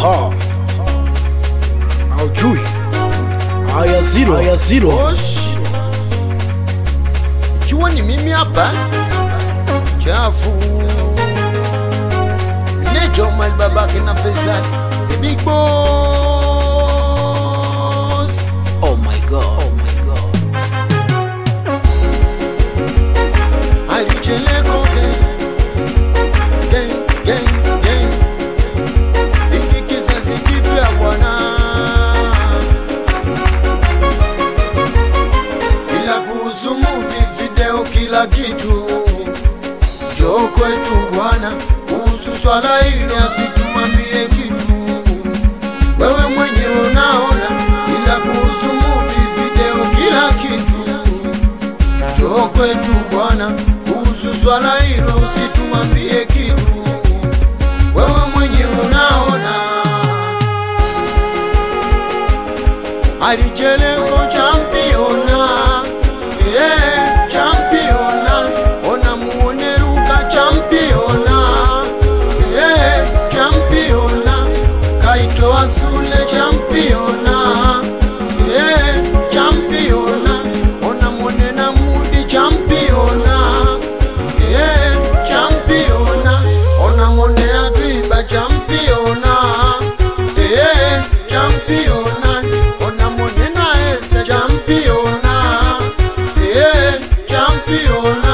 Aha. Haujui. Haya zero, haya zero. Osh. Ikiwa ni mimi hapa chafu Nejo mal babake na Faisal The big boss Oh my god Oh my god Alicheleko gang Gang gang gang Hiki kizazi kipya bwana ila kuhusu movie, video, kila kitu jo kwetu bwana. Kuhusu swala hili asitumwambie kitu, wewe mwenyewe unaona. Ila kuhusu movie, video, kila kitu jo kwetu bwana. Kuhusu swala hilo usitumwambie kitu, wewe mwenyewe unaona alichelengo championa yeah, championa ona muone Luka championa yeah, championa kaitoa Sule championa yeah, championa ona muone na Mudi championa yeah, championa ona muone Atwiba championa yeah, championa ona muone na Esther championa yeah, championa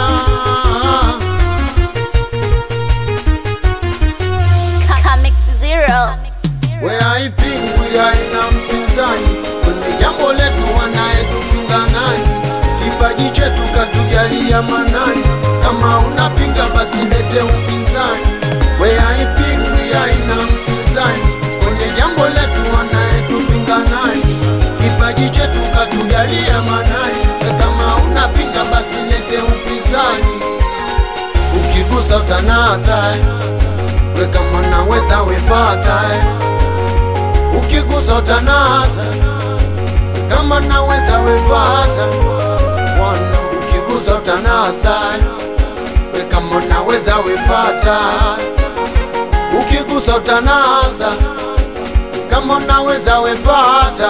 Comic Zero. we haipingwi haina mpinzani kwenye jambo letu wanayetupinga nani kipaji chetu katujalia manani kama unapinga basi lete upinzani we haipingwi haina mpinzani kwenye jambo letu wanayetupinga nani kipaji chetu katujalia manani kama unapinga basi lete upinzani ukigusa utanaza we kama naweza wefata ukigusa utanaza kama naweza wefata wana ukigusa utanaza we kama naweza wefata ukigusa utanaza kama naweza wefata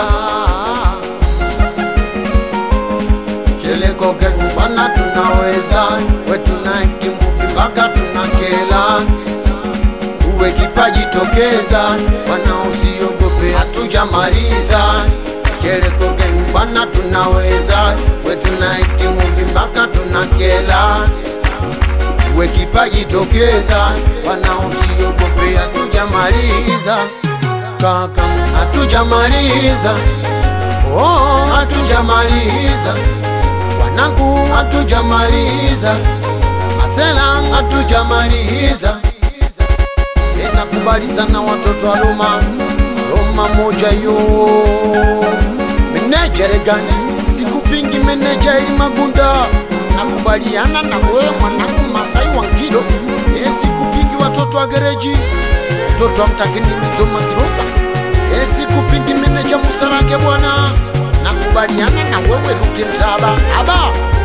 Cheleko gang bwana tunaweza we tunaiti movie mpaka tunakela uwe kipaji tokeza bwana usiogope hatujamaliza Cheleko gang bwana tunaweza we tunaiti movie mpaka tunakela uwe kipaji tokeza bwana usiogope hatujamaliza kaka hatujamaliza Oh, hatujamaliza wanangu, hatujamaliza masela, hatujamaliza ninakubali sana watoto wa Roma, Roma moja yo menejere gani, sikupingi meneja ili Magunda, nakubaliana na wewe mwanangu Masai wa Ngilo, eh, sikupingi watoto wa gereji, watoto wa mtakini Doma Kirosa Eh, sikupingi meneja Musarange bwana, nakubaliana na wewe Luke Mtaba aba